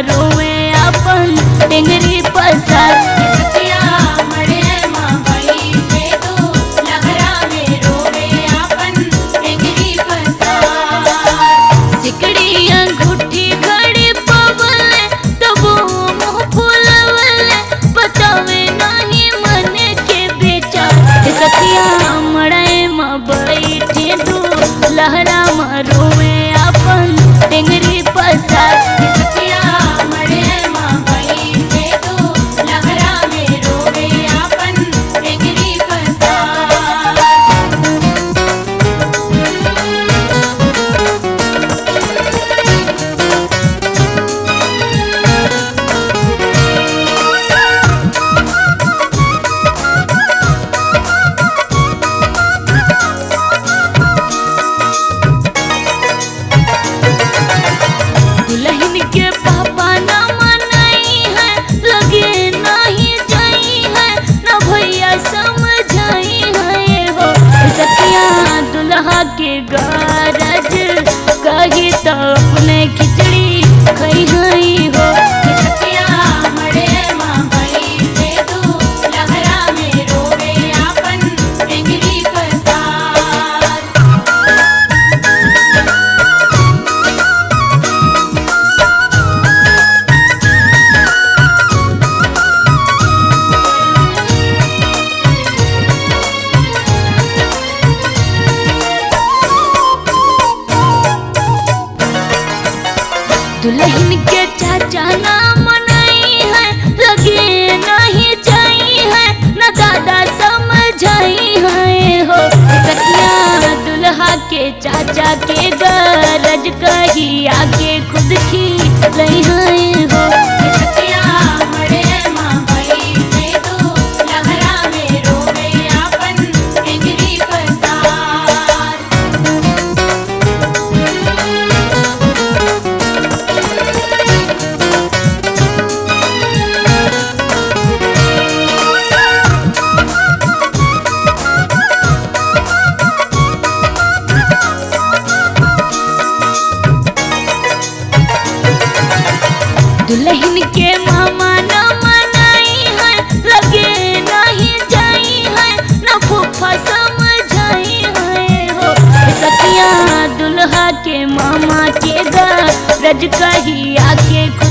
रोवे अपन टेंगरी पसार सतिया मड़े माँ बई पे तू लहरा में रोवे आपन टेंगरी पसार सिकड़ी अंगूठी घड़ी पवले तबो मुँह फुलवले बतावे नहीं मन के बेचार ए सखिया मड़ाए माँ बैठे दू लहरा माँ रोवे अपन टेंगरी पसार सतिया मड़े माँ बई पे तू लहरा में रोवे आपन टेंगरी पसार दुल्हन के पापा न मनाई है लगे नहीं जाई है न भैया समझाई है हो सतिया दुल्हा के गरज कही तो अपने खिचड़ी खई हई हो सतिया मड़े माँ बई पे तू लहरा में रोवे आपन टेंगरी पसार दुल्हन के चाचा ना मनाई है लगे नहीं जाई है न दादा समझाई है हो सखिया दुल्हा के चाचा के गरज कही आके खुद खी लई है हो सतिया मड़े माँ बई पे तू लहरा में रोवे आपन टेंगरी पसार दुल्हन के मामा न मनाई है लगे नहीं जाई है न फूफा समझाई है हो सखिया दुल्हा के मामा के गरज कही आके खुद